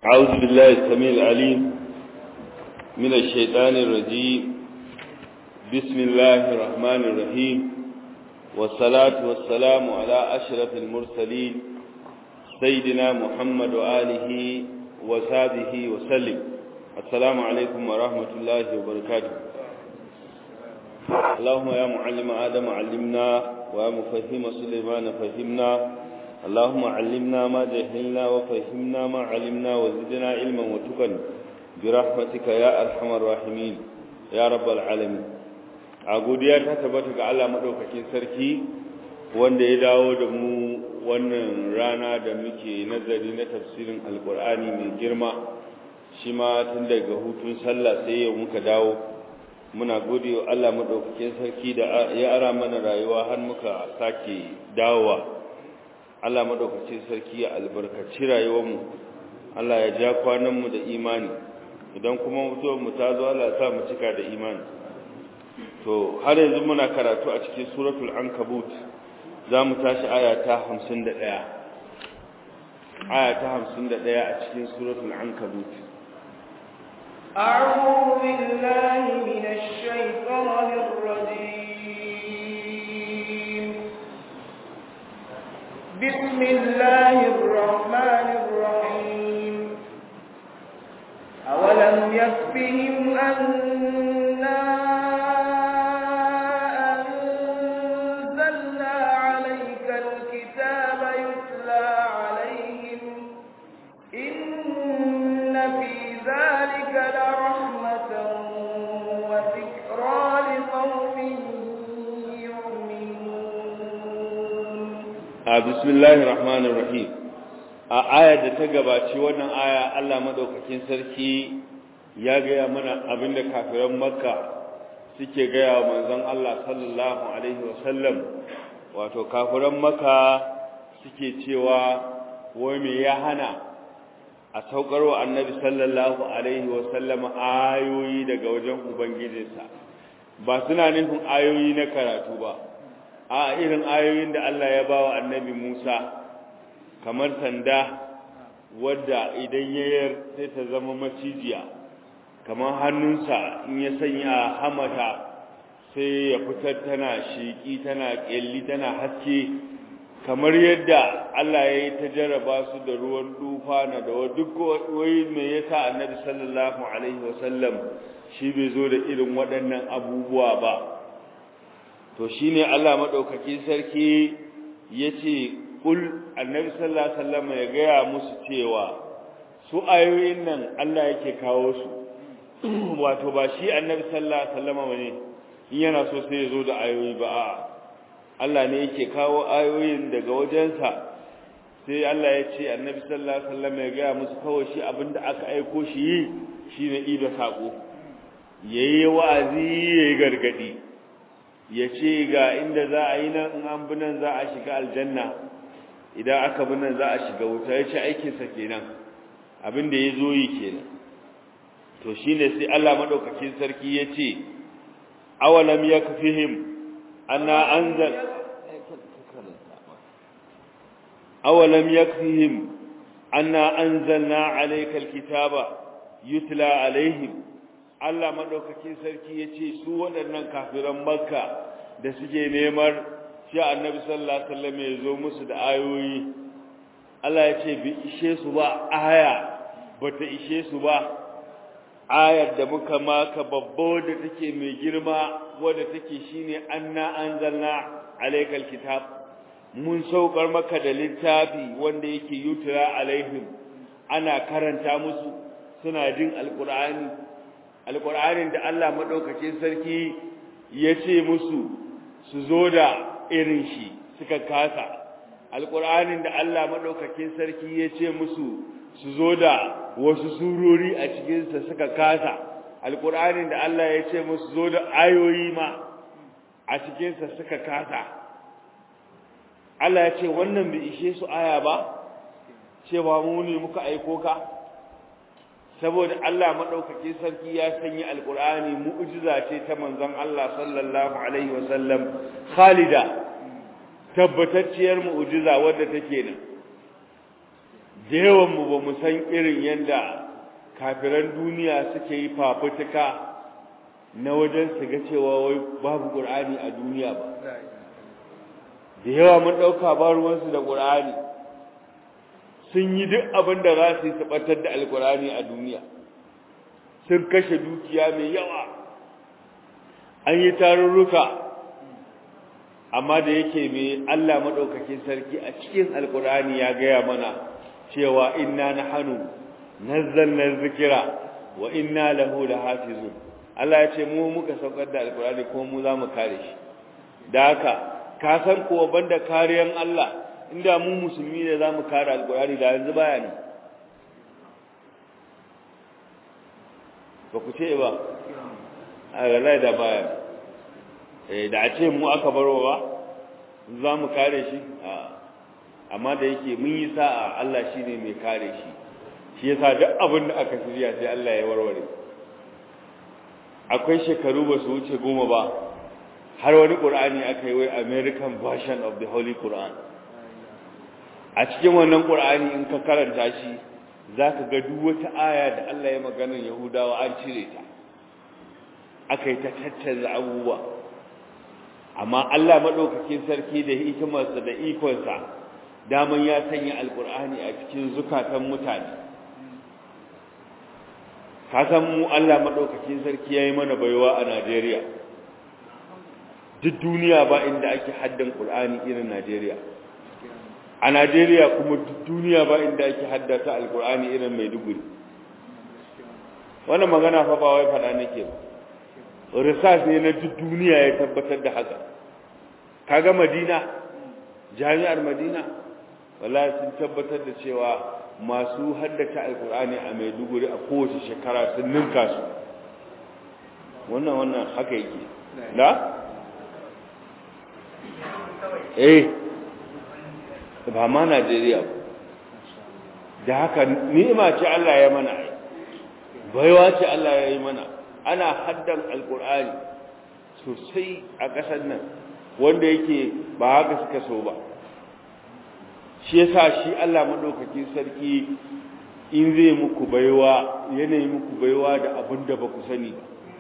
أعوذ بالله السميع العليم من الشيطان الرجيم بسم الله الرحمن الرحيم والصلاة والسلام على أشرف المرسلين سيدنا محمد وآله وصحبه وسلم السلام عليكم ورحمة الله وبركاته اللهم يا معلم آدم علمنا ويا مفهم سليمان فهمنا اللهم علمنا ما جهلنا وفهمنا ما علمنا وزدنا علما وتقا برحمتك يا أرحم الراحمين يا رب العالمين godiya ta tabbata ga Allah madaukakin sarki wanda ya dawo da mu wannan rana da muke nazari na tafsirin alkur'ani mai girma shi ma tun daga hutun sallah sai yau muka dawo muna gode wa Allah madaukakin sarki da ya ara mana rayuwa har muka sake dawowa Allah madaukakin sarki ya albarkaci rayuwarmu Allah ya ja kwananmu da imani idan kuma mutuwar mu ta zo Allah ya sa mu cika da imani to har yanzu muna karatu a cikin suratul ankabut za mu tashi aya ta 51 aya ta 51 a cikin suratul ankabut أعوذ بالله من الشيطان الرجيم بسم الله الرحمن الرحيم أولم يكفهم أنا أنزلنا عليك الكتاب يتلى عليهم إن في ذلك لرحمة وذكرى لقوم يؤمنون بسم الله الرحمن الرحيم a aya da ta gabaci wannan aya Allah madaukakin sarki ya gaya mana abinda kafiran makka suke gaya wa manzon Allah sallallahu alaihi wasallam wato kafiran makka suke cewa wai me ya hana a saukarwa annabi sallallahu alaihi wasallam ayoyi daga wajen ubangijinsa ba suna nufin ayoyi na karatu ba a irin ayoyin da Allah ya bawa annabi Musa kamar sanda wadda idan yayar sai ta zama macijiya kamar hannunsa in ya sanya hamata sai ya fitar tana shiki tana ƙyalli tana haske kamar yadda Allah ya yi ta jarraba su da ruwan dufana da duk wai me yasa annabi sallallahu alaihi wasallam shi bai zo da irin waɗannan abubuwa ba to shine Allah madaukakin sarki yace kul annabi sallallahu alaihi wasallam ya gaya musu cewa su ayoyin nan Allah yake kawo su wato ba shi annabi sallallahu alaihi wasallam bane in yana so sai ya zo da ayoyi ba a Allah ne yake kawo ayoyin daga wajensa sai Allah ya ce annabi sallallahu alaihi wasallam ya gaya musu kawai shi abinda aka aiko shi yi shine ida sako yayi wa'azi yayi gargadi ya ce ga inda za a yi nan in an bi nan za a shiga aljanna idan aka bi nan za a shiga wuta ya ce aikinsa kenan abin da ya zo yi kenan to shi ne sai Allah maɗaukakin sarki ya ce awalam ya kafihim ana anzal awalam ya kafihim ana anzalna alaikal kitaba yutla alaihim Allah maɗaukakin sarki ya ce su waɗannan kafiran makka da suke neman shi annabi sallallahu alaihi wasallam ya zo musu da ayoyi Allah ya ce bi ishe su ba aya bata ishe su ba ayar da muka maka babba da take mai girma wadda take shine anna anzalna alaykal kitab mun saukar maka da littafi wanda yake yutura alaihim ana karanta musu suna jin alqur'ani alqur'anin da Allah madaukakin sarki ya ce musu su zo da irin shi suka kasa alƙur'anin da Allah maɗaukakin sarki ya ce musu su zo da wasu surori a cikinsa suka kasa alƙur'anin da Allah ya ce musu zo da ayoyi ma a cikinsa suka kasa Allah ya ce wannan bai ishe su aya ba cewa mu ne muka aiko ka saboda Allah maɗaukakin sarki ya sanya alƙur'ani mu'jiza ce ta manzon Allah sallallahu alaihi wasallam khalida tabbatacciyar mu'jiza wadda take nan da yawan mu ba mu san irin yadda kafiran duniya suke yi fafutuka na wajen su ga cewa wai babu qur'ani a duniya ba da yawa mun dauka ba ruwansu da qur'ani sun yi duk abin da za su yi su batar da alqur'ani a duniya sun kashe dukiya mai yawa an yi tarurruka amma da yake mai Allah madaukakin sarki a cikin alqur'ani ya gaya mana cewa inna nahnu nazzalna dhikra wa inna lahu lahafizun Allah ya ce mu muka saukar da alqur'ani kuma mu za mu kare shi da haka ka san kuwa banda kariyan Allah inda mu musulmi ne za mu kare alqur'ani da yanzu baya ne ba ku ce ba a galai da baya eh da a ce mu aka baro ba za mu kare shi amma da yake mun yi sa'a Allah shine mai kare shi shi yasa duk abin da aka shirya sai Allah ya warware akwai shekaru ba su wuce goma ba har wani Qur'ani aka yi wai American version of the Holy Quran a cikin wannan Qur'ani in ka karanta shi zaka ga duk wata aya da Allah ya magana Yahudawa an cire ta aka yi ta tattaza abubuwa amma Allah madaukakin sarki da hikimarsa da ikonsa daman ya sanya alkur'ani a cikin zukatan mutane ka san mu Allah madaukakin sarki yayi mana baiwa a Najeriya duk duniya ba inda ake haddan Qur'ani irin Najeriya a Najeriya kuma duk duniya ba inda ake haddata alkur'ani irin Maiduguri wannan magana fa ba wai fada nake ba research ne na duk duniya ya tabbatar da haka kaga Madina jami'ar Madina wallahi sun tabbatar da cewa masu haddace alkur'ani a Maiduguri a kowace shekara sun ninka su wannan wannan haka yake da eh ba ma Najeriya da haka ni'ima ce Allah ya mana baiwa ce Allah ya yi mana ana haddan alkur'ani sosai a ƙasar nan wanda yake ba haka suka so ba shi yasa shi Allah madaukakin sarki in zai muku baiwa yanayi muku baiwa da abin da ba ku sani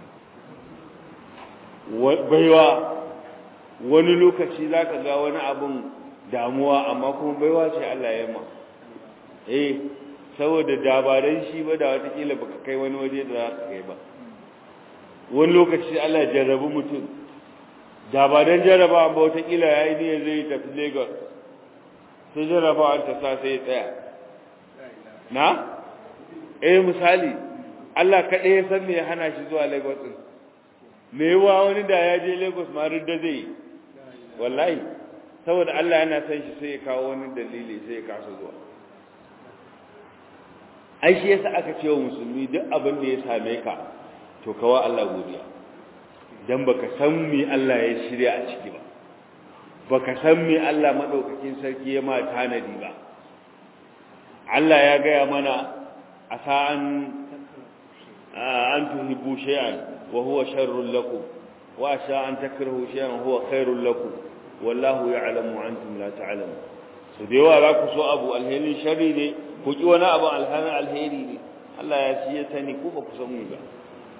ba baiwa wani lokaci zaka ga wani abin damuwa amma kuma baiwa ce Allah ya ma eh saboda dabaran shi ba da watakila baka kai wani waje da za ka kai ba wani lokaci Allah ya jarrabu mutum dabaran jarraba ba watakila yayi ne zai tafi Lagos sai jarrabawar ta sa sai tsaya na eh misali Allah kaɗai ya san me ya hana shi zuwa Lagos din me yawa wani da ya je Lagos ma da zai wallahi saboda Allah yana san shi sai ya kawo wani dalili sai ya kasa zuwa ai shi yasa aka ce wa musulmi duk abin da ya same ka to kawa Allah godiya dan baka san me Allah ya shirya a ciki ba baka san me Allah madaukakin sarki ya ma tanadi ba Allah ya gaya mana asa an an tuhibbu shay'an wa huwa sharrun lakum wa asa an takrahu shay'an huwa khairul lakum wallahu ya'lamu wa antum la ta'lamun so da yawa za ku so abu alheri sharri ne ku ki wani abu alheri alheri ne Allah ya ci ya sani ku ba ku san mu ba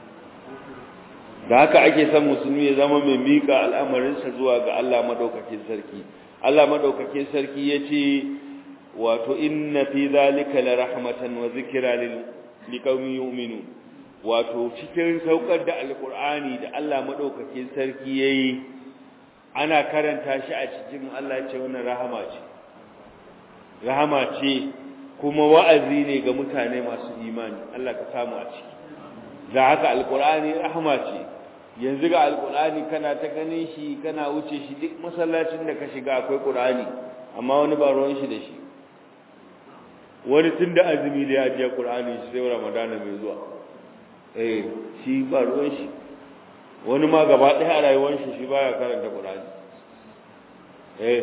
da haka ake son musulmi ya zama mai mika al'amarinsa zuwa ga Allah madaukakin sarki Allah madaukakin sarki yace wato inna fi zalika la rahmatan wa zikra lil liqaumin yu'minun wato cikin saukar da alqur'ani da Allah madaukakin sarki yayi ana karanta shi a cikin Allah ce wannan rahama ce rahama ce kuma wa'azi ne ga mutane masu imani Allah ka samu a ciki da haka alqur'ani rahama ce yanzu ga alqur'ani kana ta ganin shi kana wuce shi duk masallacin da ka shiga akwai qur'ani amma wani ba ruwan shi da shi wani tun da azumi da ya je qur'ani shi sai ramadana mai zuwa eh shi ba ruwan shi wani ma gaba ɗaya a rayuwar shi shi baya karanta qur'ani eh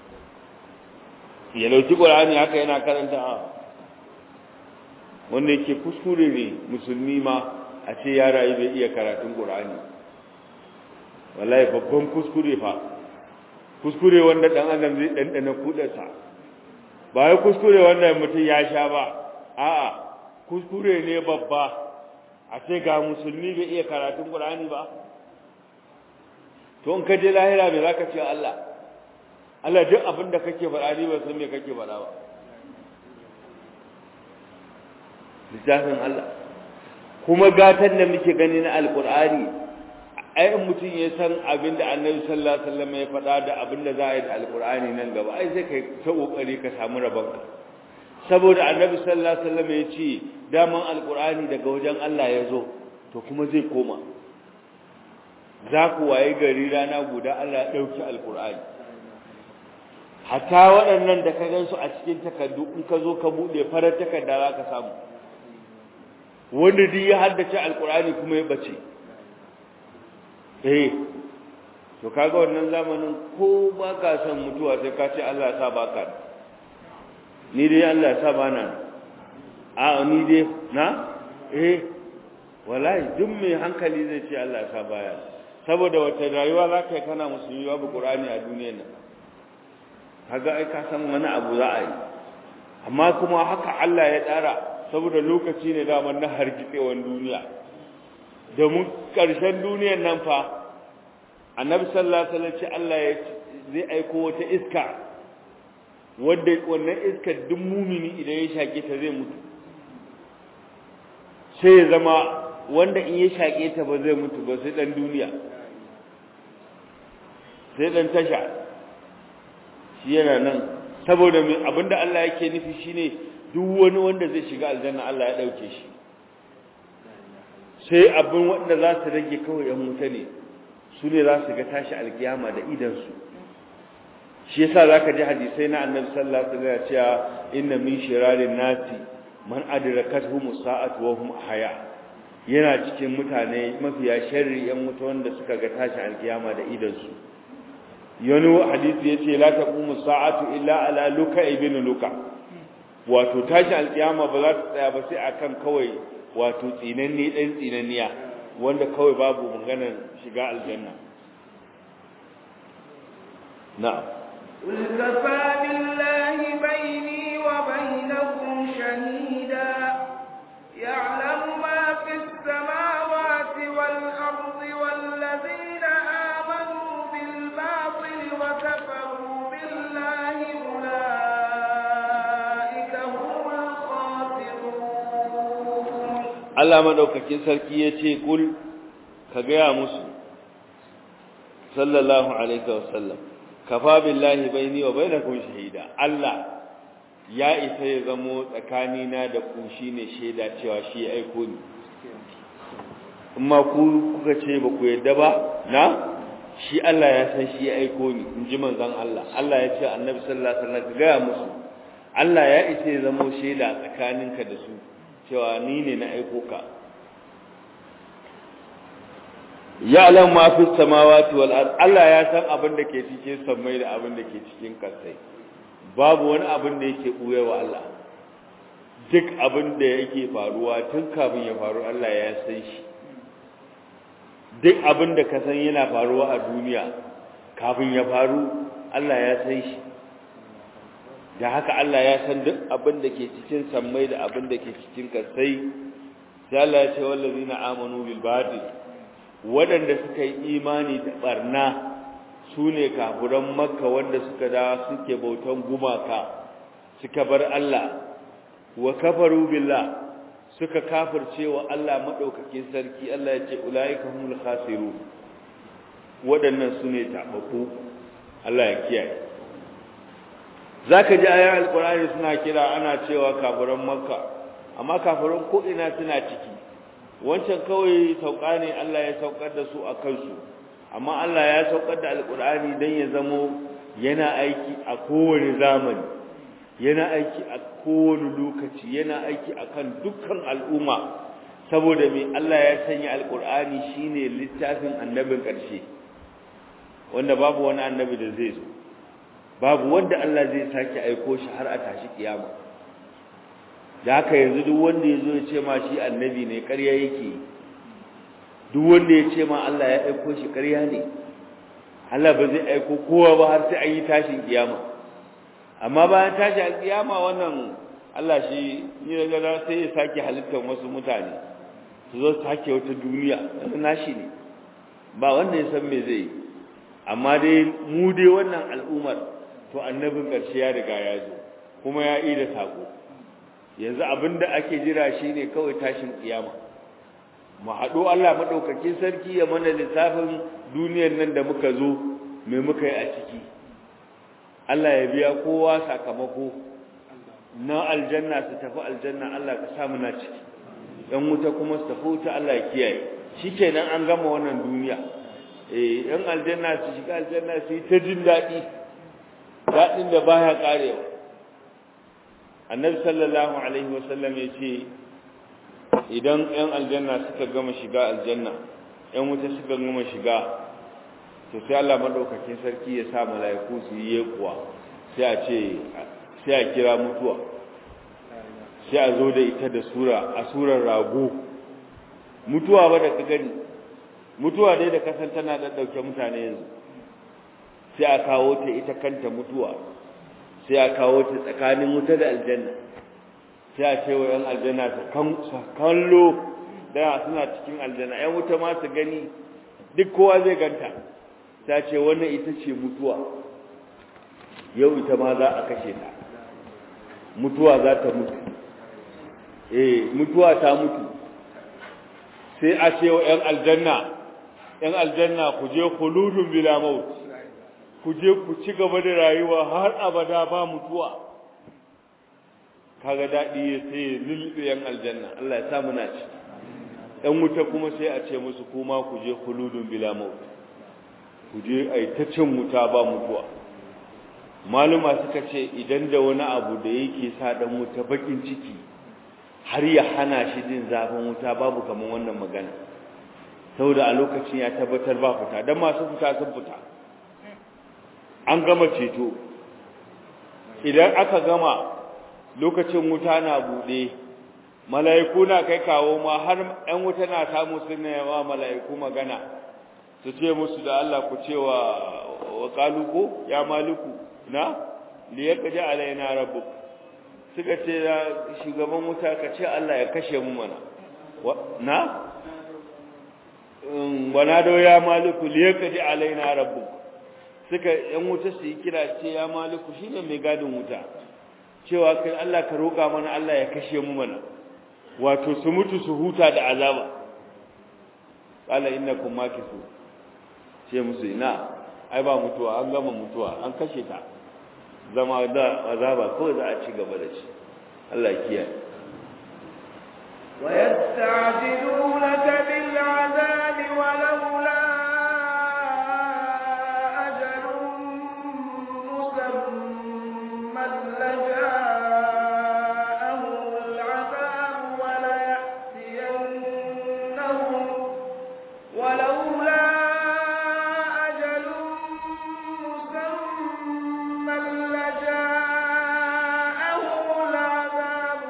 ya lauki qur'ani haka yana karanta wanda yake kuskure ne musulmi ma a ce ya rayu bai iya karatun qur'ani wallahi babban kuskure fa kuskure wanda dan adam zai dandana kudarsa ba wai kuskure wanda mutum ya sha ba a'a kuskure ne babba a ce ga musulmi bai iya karatun Qur'ani ba to in ka je lahira me zaka ce Allah Allah duk abin da kake faɗa ni ba san me kake faɗa ba littafin Allah kuma gatan da muke gani na alqur'ani ai in mutum ya san abin da annabi sallallahu alaihi wasallam ya faɗa da abin da za a yi da alqur'ani nan gaba ai sai kai ta kokari ka samu rabon saboda annabi sallallahu alaihi wasallam ya ce daman alqur'ani daga wajen Allah ya zo to kuma zai koma za ku waye gari rana guda Allah ya dauki alqur'ani hatta waɗannan da ka gansu a cikin takardu in ka zo ka bude farar takarda za ka samu wanda duk ya haddace alqur'ani kuma ya bace eh to kaga wannan zamanin ko ba ka san mutuwa sai ka ce Allah ya sa baka ni dai Allah ya sa bana a ni dai na eh wallahi duk mai hankali zai ce Allah ya sa baya saboda wata rayuwa za ka yi kana musulmi babu Qur'ani a duniyar nan kaga ai ka san wani abu za a yi amma kuma haka Allah ya tsara saboda lokaci ne da na hargitsewan duniya domin ƙarshen duniyar nan fa annabi sallallahu alaihi wasallam ce Allah ya zai aiko wata iska wanda wannan iskar duk mumini idan ya shake ta zai mutu sai ya zama wanda in ya shake ta ba zai mutu ba sai dan duniya sai dan tasha shi yana nan saboda abinda Allah yake nufi shine duk wani wanda zai shiga aljanna Allah ya dauke shi sai abin wanda za su rage kawai yan wuta ne su ne za su ga tashi alkiyama da idansu shi yasa zaka ji hadisai na annabi sallallahu alaihi wasallam cewa inna min shirarin nasi man adrakatuhum sa'atu wa hum ahya yana cikin mutane mafiya sharri yan wuta wanda suka ga tashi alkiyama da idansu yanu hadisi yace la taqumu sa'atu illa ala luka ibn luka wato tashi alkiyama ba za ta tsaya ba sai akan kawai wato tsinanne dan tsinanniya wanda kawai babu maganar shiga aljanna na'am قل كفى بالله بيني وبينكم شهيدا يعلم ما في السماوات والأرض والذين آمنوا بالباطل وكفروا بالله أولئك هم الخاسرون Allah madaukakin sarki yace kul ka gaya musu sallallahu alaihi wasallam kafa billahi baini wa bainakum shahida Allah ya isa ya zamo tsakanina da ku shine shaida cewa shi ya aiko ni amma ku kuka ce ba ku yadda ba na shi Allah ya san shi ya aiko ni in ji manzon Allah Allah ya ce annabi sallallahu alaihi wasallam ga musu Allah ya isa ya zamo shaida tsakaninka da su cewa ni ne na aiko ka ya'lam ma fi samawati wal ard Allah ya san abin da ke cikin samai da abin da ke cikin kasai babu wani abin da yake buye wa Allah duk abin da yake faruwa tun kafin ya faru Allah ya san shi duk abin da ka san yana faruwa a duniya kafin ya faru Allah ya san shi da haka Allah ya san duk abin da ke cikin sammai da abin da ke cikin kasai sai Allah ya ce wallazina amanu bil batil waɗanda suka yi imani da barna su ne kafuran makka wanda suka da suke bautan gumaka suka bar Allah wa kafaru billah suka kafirce wa Allah madaukakin sarki Allah ya ce ulaika humul khasirun waɗannan su ne tababbu Allah ya kiyaye zaka ji ayan alqur'ani suna kira ana cewa kafiran makka amma kafiran ko ina suna ciki wancan kawai sauka ne Allah ya saukar da su a kansu amma Allah ya saukar da alkur'ani don ya zamo yana aiki a kowane zamani yana aiki a kowane lokaci yana aiki akan dukkan al'umma saboda mai Allah ya sanya alkur'ani shine littafin annabin ƙarshe wanda babu wani annabi da zai zo babu wanda Allah zai sake aiko shi har a tashi kiyama da haka yanzu duk wanda ya zo ya ce ma shi annabi ne ƙarya yake duk wanda ya ce ma Allah ya aiko shi ƙarya ne Allah ba zai aiko kowa ba har sai an yi tashin kiyama amma bayan tashi alkiyama wannan Allah shi ni daga da sai ya sake halittar wasu mutane su zo su sake wata duniya wannan nashi ne ba wanda ya san me zai amma dai mu dai wannan al'ummar to annabin ƙarshe ya riga ya zo kuma ya yi da sako yanzu abinda ake jira shine kawai tashin kiyama mu haɗo Allah maɗaukakin sarki ya mana lissafin duniyar nan da muka zo me muka yi a ciki Allah ya biya kowa sakamako na aljanna su tafi aljanna Allah ka sa muna ciki ɗan wuta kuma su tafi wuta Allah ya kiyaye shikenan an gama wannan duniya eh ɗan aljanna su shiga aljanna su yi ta jin daɗi daɗin da baya ƙarewa annabi sallallahu alaihi wasallam ya ce idan ‘yan aljanna suka gama shiga aljanna ‘yan wuta suka gama shiga to sai Allah maɗaukakin sarki ya sa mala'iku su yi yekuwa sai a ce sai a kira mutuwa sai a zo da ita da sura a surar rago mutuwa ba da ka gani mutuwa dai da kasan tana da ɗauke mutane yanzu sai a kawo ta ita kanta mutuwa sai a kawo ta tsakanin wuta da aljanna sai a ce wa ‘yan aljanna su kallo da suna cikin aljanna ‘yan wuta ma su gani duk kowa zai ganta ta ce wannan ita ce mutuwa yau ita ma za a kashe ta mutuwa za ta mutu eh mutuwa ta mutu sai a ce wa ‘yan aljanna ‘yan aljanna ku je kuludun bila maut ku je ku ci gaba da rayuwa har abada ba mutuwa kaga daɗi ya sai lulluɓe yan aljanna Allah ya sa muna ci ɗan wuta kuma sai a ce musu kuma ku je kuludun bila maut ku je ai ta cin wuta ba mutuwa maluma suka ce idan da wani abu da yake sa ɗan wuta bakin ciki har ya hana shi jin zafin wuta babu kamar wannan magana saboda a lokacin ya tabbatar ba fita dan masu fita sun fita an gama ceto idan aka gama lokacin wuta na buɗe mala'iku na kai kawo ma har ‘yan wuta na samu suna yawa mala'iku magana su ce musu da Allah ku ce wa kaluko ya maliku na liyar kaji alaina rabu suka ce da shugaban wuta ka ce Allah ya kashe mu mana na wana da ya maliku liyar kaji alaina rabu suka ‘yan wuta su yi kira ce ya maliku shi ne mai gadin wuta cewa kai Allah ka roƙa mana Allah ya kashe mu mana wato su mutu su huta da azaba qala innakum makisu ce musu ina ai ba mutuwa an gama mutuwa an kashe ta zama da azaba ko za a ci gaba da shi Allah ya kiyaye ويستعجلونك بالعذاب ولولا أجل مسمى لجاءهم العذاب وليأتينهم ولولا أجل مسمى لجاءهم العذاب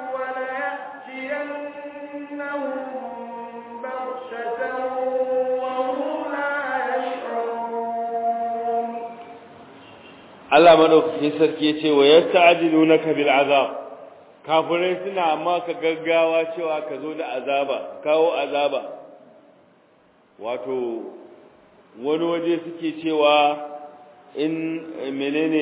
وليأتينهم بغتة وهم لا يشعرون Allah madaukakin sarki ya ce wa yasta'jilunaka bil azab kafirai suna amma ka gaggawa cewa ka zo da azaba kawo azaba wato wani waje suke cewa in menene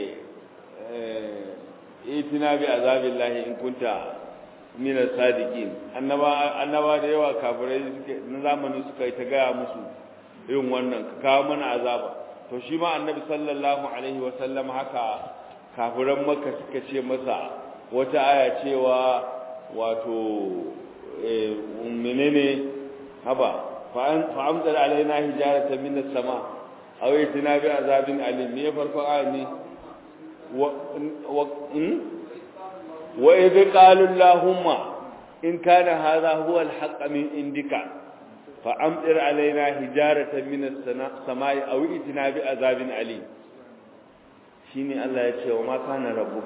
eh itina bi azabillahi in kunta min as-sadiqin annaba annaba da yawa kafirai suke na zamani suka yi ta gaya musu irin wannan ka kawo mana azaba to shi ma annabi sallallahu alaihi wasallam haka kafiran makka suka ce masa wata aya cewa wato menene haba fa amdar alaina hijaratan min as-sama aw itina bi azabin alim ne farko aya ne wa wa idh qalu allahumma in kana hadha huwa al-haqq min indika فأمطر علينا حجارة من السماء أو ائتنا بعذاب أليم شيني الله يتشي وما كان ربك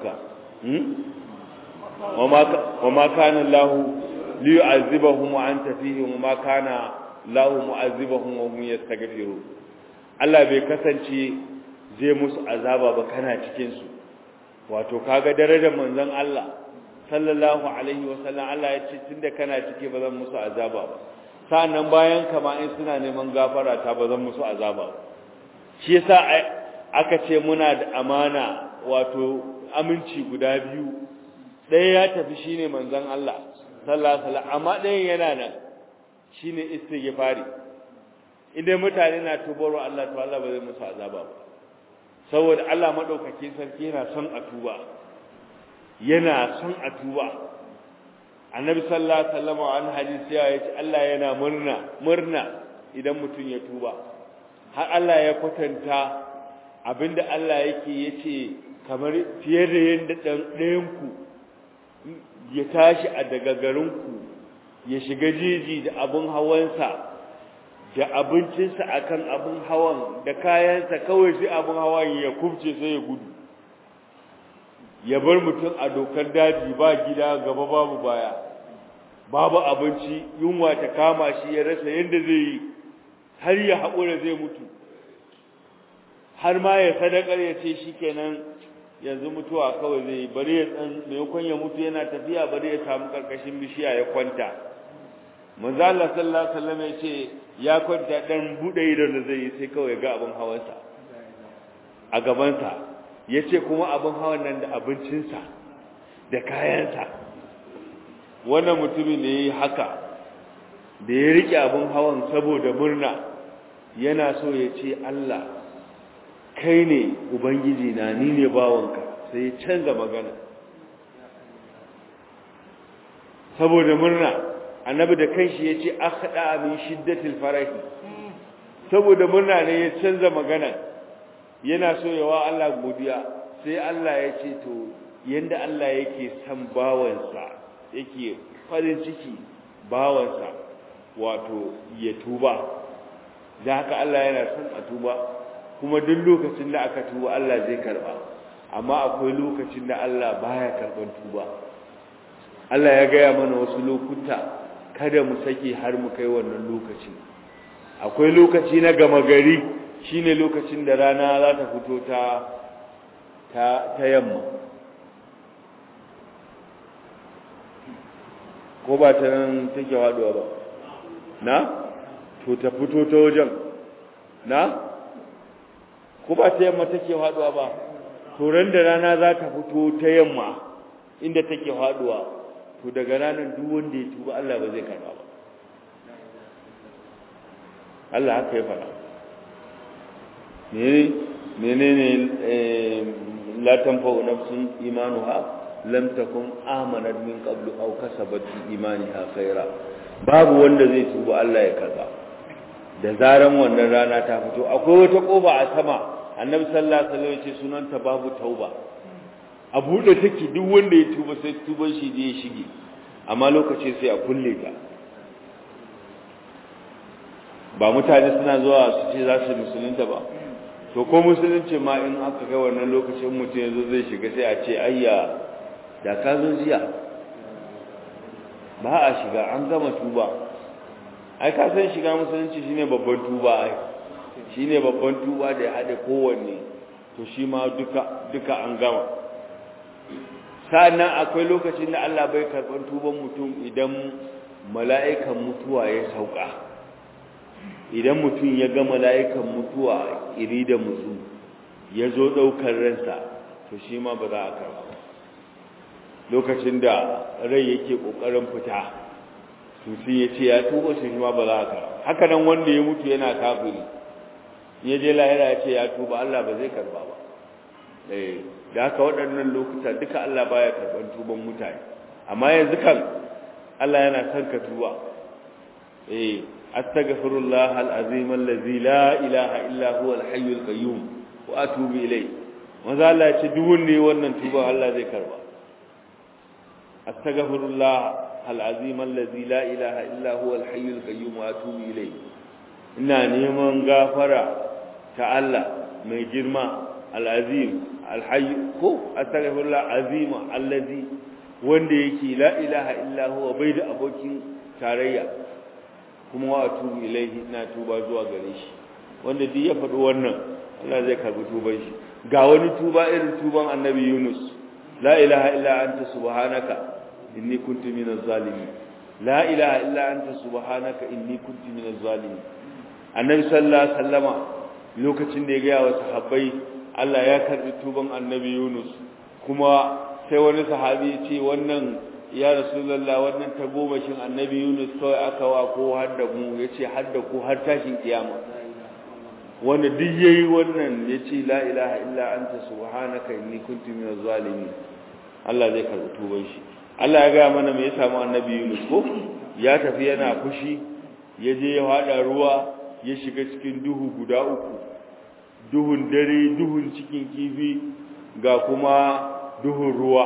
وما وما كان الله ليعذبهم وأنت فيهم وما كان الله معذبهم وهم يستغفرون Allah bai kasance zai musu azaba ba kana cikin su wato kaga darajar manzon Allah sallallahu alaihi wasallam Allah ya ce tunda kana cike ba zan musu azaba ba sa'annan bayan kama in suna neman gafara ta ba zan musu azaba ba shi yasa aka ce muna da amana wato aminci guda biyu ɗaya ya tafi shine manzon Allah sallallahu alaihi wasallam amma ɗayan yana nan shine istighfari idan mutane na tubarwa Allah to Allah ba zai musu azaba ba saboda Allah madaukakin sarki yana son a tuba yana son a tuba annabi sallallahu alaihi wasallam an hadisi ya ce Allah yana murna murna idan mutum ya tuba har Allah ya kwatanta abinda Allah yake yace kamar fiye da yanda ɗayan ku ya tashi a daga garin ku ya shiga jiji da abun hawansa da abincinsa akan abun hawan da kayansa kawai sai abun hawan ya kubce sai ya gudu ya bar mutum a dokar daji ba gida gaba babu baya babu abinci yunwa ta kama shi ya rasa yadda zai yi har ya haƙura zai mutu har ma ya sadakar ya ce shi kenan yanzu mutuwa kawai zai yi bari ya tsan maimakon ya mutu yana tafiya bari ya samu karkashin bishiya ya kwanta manzo Allah sallallahu alaihi wasallam ya ce ya kwanta dan bude idon da zai yi sai kawai ga abin hawansa a gabansa ya ce kuma abin hawan nan da abincinsa da kayansa wannan mutumin da ya yi haka da ya riƙe abin hawan saboda murna yana so ya ce Allah kai ne ubangiji na ni ne bawanka sai ya canza magana saboda murna annabi da kanshi ya ce akhda min shiddatil farahi saboda murna ne ya canza magana yana so yawa Allah godiya sai Allah ya ce to yanda Allah yake san bawansa yake farin ciki bawansa wato ya tuba da haka Allah yana son a tuba kuma duk lokacin da aka tuba Allah zai karba amma akwai lokacin da Allah baya karban tuba Allah ya gaya mana wasu lokuta kada mu sake har mu kai wannan lokaci akwai lokaci na gama gari shine lokacin da rana za ta fito ta ta, ta yamma ko ba ta nan take haduwa ba na to ta fito ta wajen na ko ba ta yamma take haduwa ba to ran da rana za ta fito ta yamma inda take haduwa to daga ranar duk wanda ya tuba Allah ba zai karba ba Allah haka ya fara menene menene la tanfa'u nafsun imanuha lam takun amanat min qablu aw kasabat fi imaniha khaira babu wanda zai tuba Allah ya karba da zaran wannan rana ta fito akwai wata koba a sama annabi sallallahu alaihi wasallam ya ce sunanta babu tauba a buɗe take duk wanda ya tuba sai tuban shi je ya shige amma lokaci sai a kulle ta ba mutane suna zuwa su ce za su musulunta ba to ko musulunci ma in aka kai wannan lokacin mutum ya zo zai shiga sai a ce ayya da ka zo jiya ba a shiga an gama tuba ai ka san shiga musulunci shine babban tuba ai shine babban tuba da ya haɗe kowanne to shi ma duka duka an gama sa'annan akwai lokacin da Allah bai karɓar tuban mutum idan mala'ikan mutuwa ya sauka idan mutum ya ga mala'ikan mutuwa iri da musu ya zo ɗaukar ransa to shi ma ba za a karɓa lokacin da rai yake ƙoƙarin fita sun ya ce ya tuba shi ma ba za a karɓa haka nan wanda ya mutu yana kafiri ya je lahira ya ce ya tuba Allah ba zai karɓa ba da haka waɗannan lokuta duka Allah baya karɓar tuban mutane amma yanzu kan Allah yana son ka tuba eh astaghfirullah alazim allazi la ilaha illa huwa alhayyul qayyum wa atubu ilay maza Allah ya ce duk wanda yayi wannan tuba Allah zai karba astaghfirullah alazim allazi la ilaha illa huwa alhayyul qayyum wa atubu ilay ina neman gafara ta Allah mai girma alazim alhayy ko astaghfirullah azima allazi wanda yake la ilaha illa huwa bai da abokin tarayya kuma wa atubu ilaihi ina tuba zuwa gare shi wanda duk ya faɗi wannan Allah zai karbi tuban shi ga wani tuba irin tuban annabi Yunus la ilaha illa anta subhanaka inni kuntu minaz zalimin la ilaha illa anta subhanaka inni kuntu minaz zalimin annabi sallallahu alaihi wasallama lokacin da ya ga wa sahabbai Allah ya karbi tuban annabi Yunus kuma sai wani sahabi ya ce wannan ya rasulullah wannan tagomashin annabi Yunus kawai aka wa ko har da mu yace har da ku har tashin kiyama wanda duk yayi wannan yace la ilaha illa anta subhanaka inni kuntu minaz zalimin Allah zai karbi tuban shi Allah ya ga mana me ya samu annabi Yunus ko ya tafi yana fushi ya je ya hada ruwa ya shiga cikin duhu guda uku duhun dare duhun cikin kifi ga kuma duhun ruwa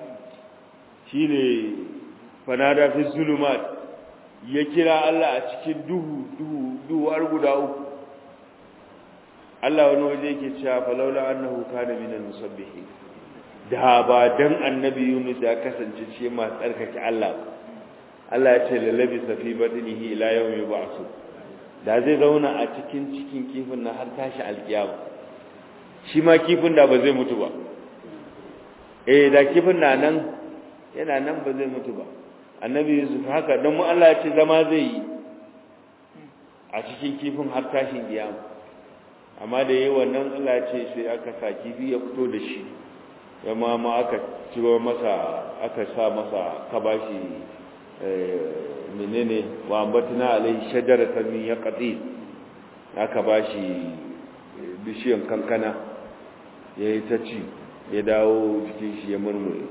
shine fanada fi zulumat ya kira Allah a cikin duhu duhu duhu har guda uku Allah wani waje yake cewa falaula annahu kana minal musabbihin da ba dan annabi Yunus ya kasance ce ma tsarkake Allah Allah ya ce lalabi safi badinihi ila yawmi yub'asu da zai zauna a cikin cikin kifin na har tashi alkiyama shi ma kifin da ba zai mutu ba eh da kifin na nan yana nan ba zai mutu ba annabi Yusuf haka dan mu Allah ya ce zama zai yi a cikin kifin har tashin kiyama amma da yayi wannan Allah ya ce sai aka sa kifi ya fito da shi yamma ma aka ciro masa aka sa masa kabashi menene wa ambatna alai shajaratan min yaqtin aka bashi bishiyan kankana yayi ta ci ya dawo jikin shi ya murmure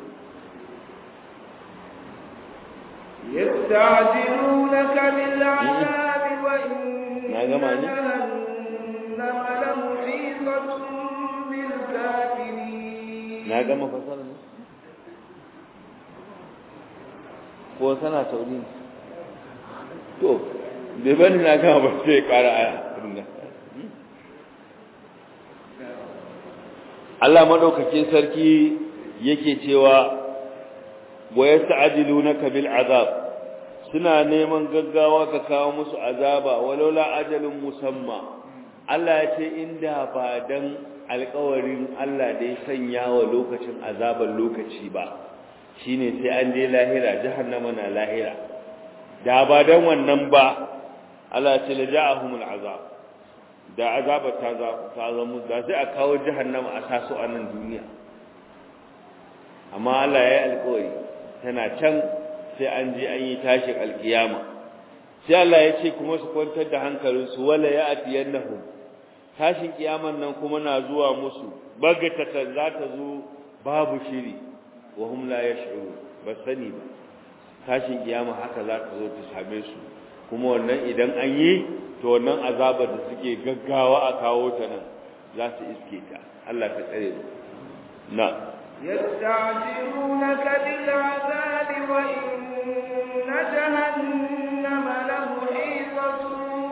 يستعجلونك بالعذاب وإن Na gama ne? جهنم لمحيطة بالكافرين na gama fasara ne ko sana sauri ne to bai bani na gama ba sai kara aya Allah madaukakin sarki yake cewa wa yasta'jilunaka bil azab suna neman gaggawa ka kawo musu azaba walaula ajalun musamma Allah ya ce inda ba dan alƙawarin Allah da ya sanya wa lokacin azaban lokaci ba shine sai an je lahira jahannama na lahira da ba dan wannan ba Allah ya ce la ja'ahumul azab da azaba ta za ta zama da sai a kawo jahannama a sasu a nan duniya amma Allah ya yi alƙawari tana can sai an je an yi tashin alkiyama sai Allah ya ce kuma su kwantar da hankalinsu wala ya atiyannahum tashin kiyaman nan kuma na zuwa musu bagatatan za ta zo babu shiri wa hum la yash'urun ba sani ba tashin kiyama haka za ta zo ta same su kuma wannan idan an yi to wannan azabar da suke gaggawa a kawo ta nan za su iske ta Allah ka tsare mu na يستعجلونك بالعذاب وإن جهنم لمحيطة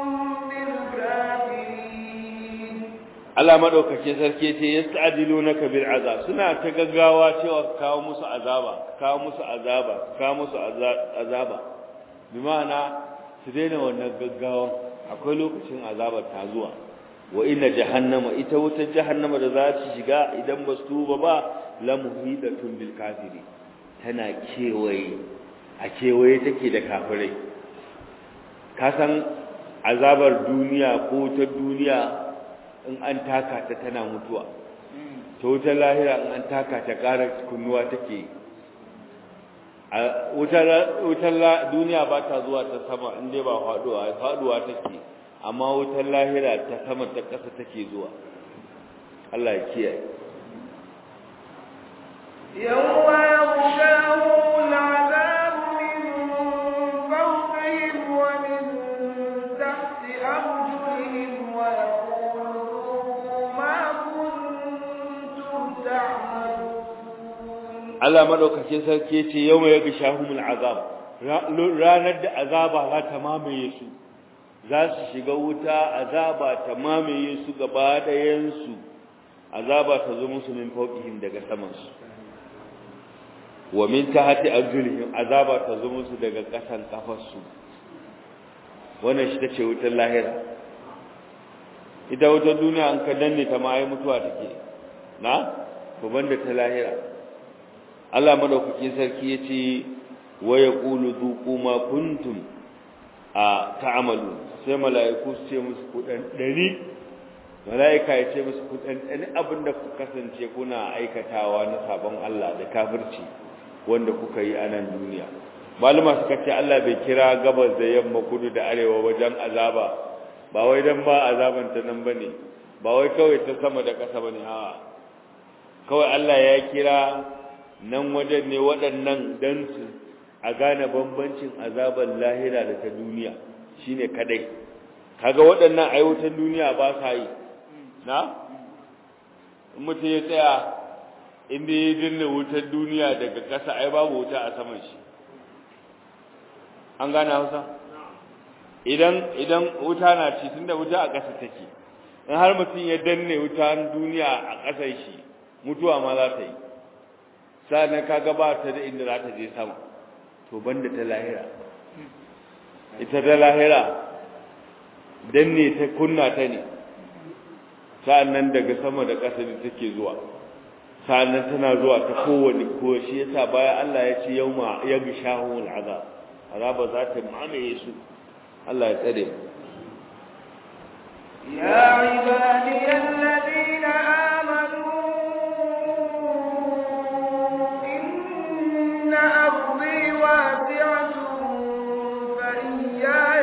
بالكافرين Allah madaukake sarki ce yasta'dilunaka bil azab suna ta gaggawa cewa ka kawo musu azaba ka kawo musu azaba ka kawo musu azaba bi ma'ana su daina wannan gaggawan akwai lokacin azabar ta zuwa wa inna jahannama ita wutar jahannama da za ta shiga idan ba su tuba ba la muhidatun bil kafiri tana kewaye a kewaye take da kafirai ka san azabar duniya ko ta duniya in an taka ta tana mutuwa ta wutar lahira in an taka ta ƙara kunnuwa take wutar duniya ba ta zuwa ta sama in dai ba faɗuwa faɗuwa take amma wutar lahira ta sama ta ƙasa take zuwa Allah ya kiyaye يوم يغشاهم العذاب من فوقهم ومن تحت أرجلهم ويقول ذوقوا ما كنتم تعملون Allah madaukakin sarki yace yawma yaghshahumul azab ranar da azaba za ta mamaye su za su shiga wuta azaba ta mamaye su gaba ɗayan su azaba ta zo musu min fawqihim daga saman su wa min tahti arjulihim azaba ta zo musu daga ƙasan kafar su wannan shi tace wutar lahira ita wutar duniya an ka danne ta ma ai mutuwa take na to banda ta lahira Allah madaukakin sarki yace wa yaqulu dhuqu ma kuntum a ta'amalu sai mala'iku su ce musu kudan dari mala'ika ya ce musu kudan dari abinda ku kasance kuna aikatawa na sabon Allah da kafirci wanda kuka yi a nan duniya malama suka ce Allah bai kira gabas da yamma kudu da arewa wajen azaba ba wai dan ba azaban ta nan bane ba wai kawai ta sama da ƙasa bane a kawai Allah ya kira nan wajen ne waɗannan dan su a gane bambancin azaban lahira da ta duniya shine kadai kaga waɗannan ayyukan duniya ba sa yi na mutum ya tsaya inda ya dinne wutar duniya daga ƙasa ai babu wuta a saman shi an gane hausa idan idan wuta na ci tunda wuta a ƙasa take in har mutum ya danne wutar duniya a ƙasar shi mutuwa ma za ta yi sa'an ka gabata da inda za ta je sama to banda ta lahira ita ta lahira danne ta kunna ta ne sa'an nan daga sama da ƙasa da take zuwa sa'annan tana zuwa ta kowane ko shi yasa bayan Allah ya ce yauma yaghshahu al'azab azaba za ta mamaye su Allah ya tsare يا عبادي الذين آمنوا إن أرضي واسعة فإياي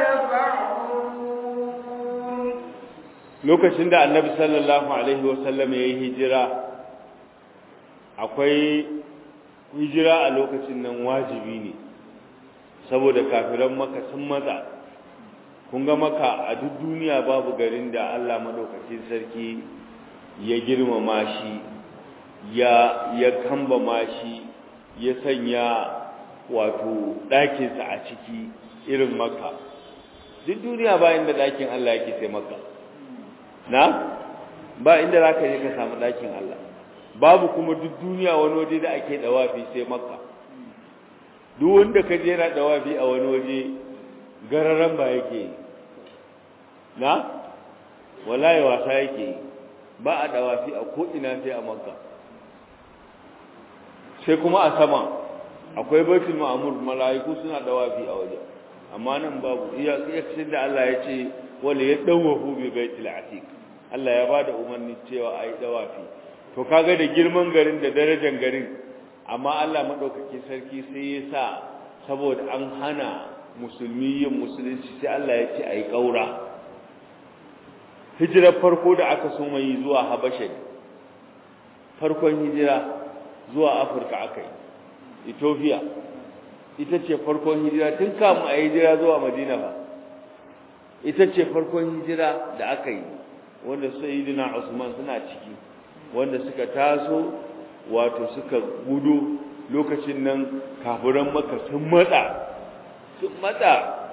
فاعبدون lokacin da annabi sallallahu alaihi wasallam ya yi hijira akwai hijira a lokacin nan wajibi ne saboda kafiran maka sun matsa kun ga maka a duk duniya babu garin da Allah madaukakin sarki ya girmama shi ya ya kambama shi ya sanya wato ɗakinsa a ciki irin maka duk duniya ba inda ɗakin Allah yake sai maka na ba inda za ka je ka samu ɗakin Allah babu kuma duk duniya wani waje da ake dawafi sai makka duk wanda ka je na dawafi a wani waje gararan ba yake na wallahi wasa yake ba a dawafi a ko ina sai a makka sai kuma a sama akwai baitul ma'mur malaiku suna dawafi a waje amma nan babu iya iya da Allah ya ce wala yadawahu bi baitul atiq Allah ya bada umarni cewa ayi dawafi to kaga da girman garin da darajar garin amma Allah madaukake sarki sai ya sa saboda an hana musulmi yin musulunci sai Allah ya ce ayi kaura hijirar farko da aka so mai zuwa Habasha farkon hijira zuwa Afirka aka yi Ethiopia ita ce farkon hijira tun kamun a hijira zuwa Madina ba ita ce farkon hijira da aka yi wanda sayyidina Usman suna ciki wanda suka taso wato suka gudu lokacin nan kafiran maka sun matsa sun matsa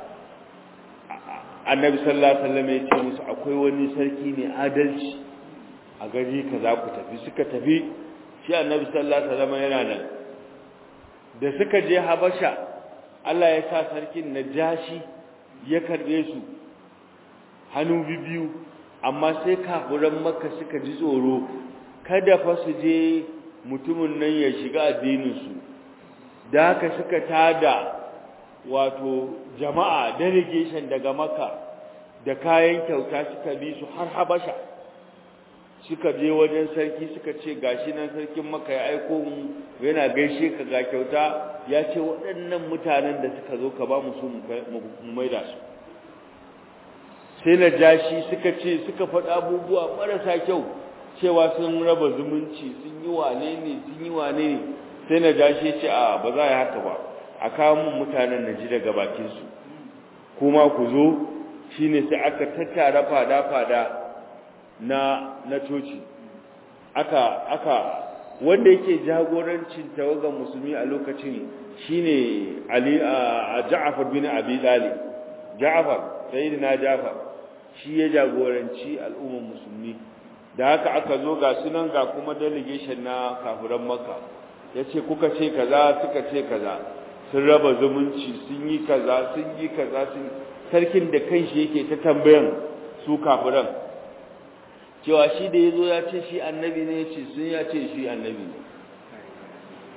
annabi sallallahu alaihi wasallam ya ce musu akwai wani sarki ne adalci a gari kaza ku tafi suka tafi shi annabi sallallahu alaihi wasallam yana nan da suka je habasha Allah ya sa sarkin najashi ya karbe su hannu biyu amma sai kafiran makka suka ji tsoro kada fa su je mutumin nan ya shiga addininsu da haka suka tada wato jama'a delegation daga makka da kayan kyauta suka bi su har habasha suka je wajen sarki suka ce gashi nan sarkin makka ya aiko mu yana gaishe ka ga kyauta ya ce waɗannan mutanen da suka zo ka ba mu su mu maida su sai na jashi suka ce suka faɗa abubuwa marasa kyau cewa sun raba zumunci sun yi wane ne sun yi wane ne sai na jashi ce a ba za a yi haka ba a kawo mun mutanen na ji daga bakinsu kuma ku zo shine sai aka tattara fada-fada na na coci aka aka wanda yake jagorancin tawagan musulmi a lokacin shine Ali a Ja'far bin Abi Talib Ja'far sayyidina Ja'far shi ya jagoranci al'ummar musulmi da haka aka zo ga sunan ga kuma delegation na kafiran Makka yace kuka ce kaza suka ce kaza sun raba zumunci sun yi kaza sun yi kaza sun sarkin da kanshi yake ta tambayan su kafiran cewa shi da yazo ya ce shi annabi ne yace sun ya ce shi annabi ne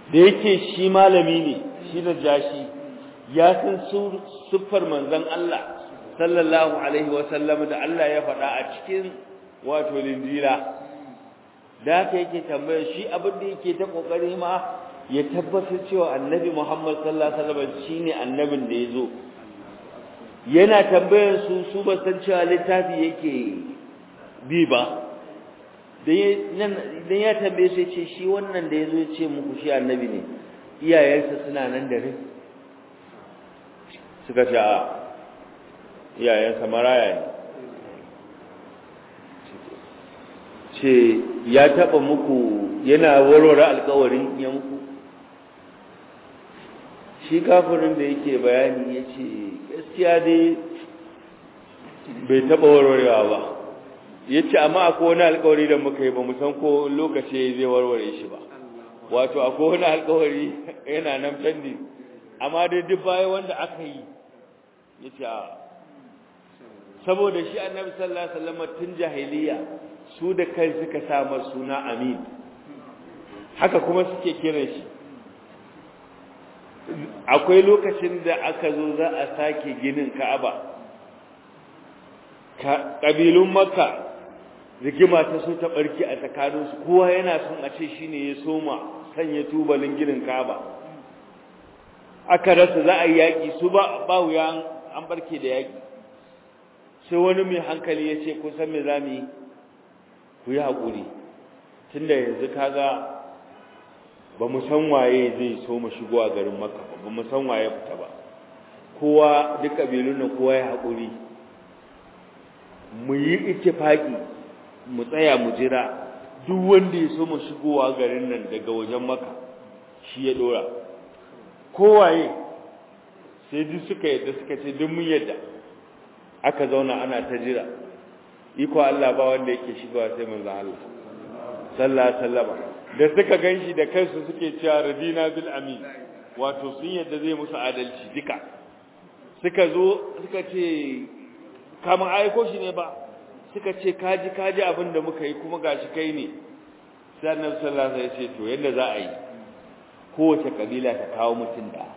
da yake shi malami ne shi da jashi ya san siffar manzon Allah sallallahu alaihi wa sallam da Allah ya faɗa a cikin wato linjila da haka yake tambaya shi abin da yake ta kokari ma ya tabbatar cewa annabi Muhammad sallallahu alaihi wasallam shine annabin da yazo yana tambayar su su ba san cewa littafi yake bi ba dan ya tambaye sai ce shi wannan da yazo ya ce muku shi annabi ne iyayensa suna nan da rai suka ce a iyayensa maraya ne ce ya taba muku yana warware alkawarin ya muku shi kafirin da yake bayani ya ce gaskiya dai bai taba warwarewa ba ya ce amma akwai wani alkawari da muka yi ba san ko lokaci zai warware shi ba wato akwai wani alkawari yana nan fendi amma dai duk baya wanda aka yi ya ce a saboda shi annabi sallallahu alaihi wasallam tun jahiliya su da kai suka sa suna amin haka kuma suke kiran shi akwai lokacin da aka zo za a sake ginin ka'aba ƙabilun makka rigima ta so ta ɓarki a tsakaninsu kowa yana son a ce shi ne ya soma sanya tubalin ginin ka'aba aka rasa za a yi yaƙi su ba wuya an barke da yaƙi sai wani mai hankali ya ce kusan me za mu yi ku yi haƙuri tun da yanzu kaga ba mu san waye zai so mu shigo a garin maka ba mu san waye fita ba kowa duk ƙabilun nan kowa ya haƙuri mu yi ittifaqi mu tsaya mu jira duk wanda ya so mu shigowa garin nan daga wajen maka shi ya dora kowaye sai duk suka yadda suka ce duk mun yadda aka zauna ana ta jira iko Allah ba wanda yake shigowa sai manzo Allah sallallahu alaihi wasallam da suka ganshi da kansu suke cewa radina bil amin wato sun yadda zai musu adalci duka suka zo suka ce kamar aiko shi ne ba suka ce kaji kaji abin da muka yi kuma gashi kai ne sai annabi sallallahu alaihi wasallam ya ce to yadda za a yi kowace kabila ta kawo mutum da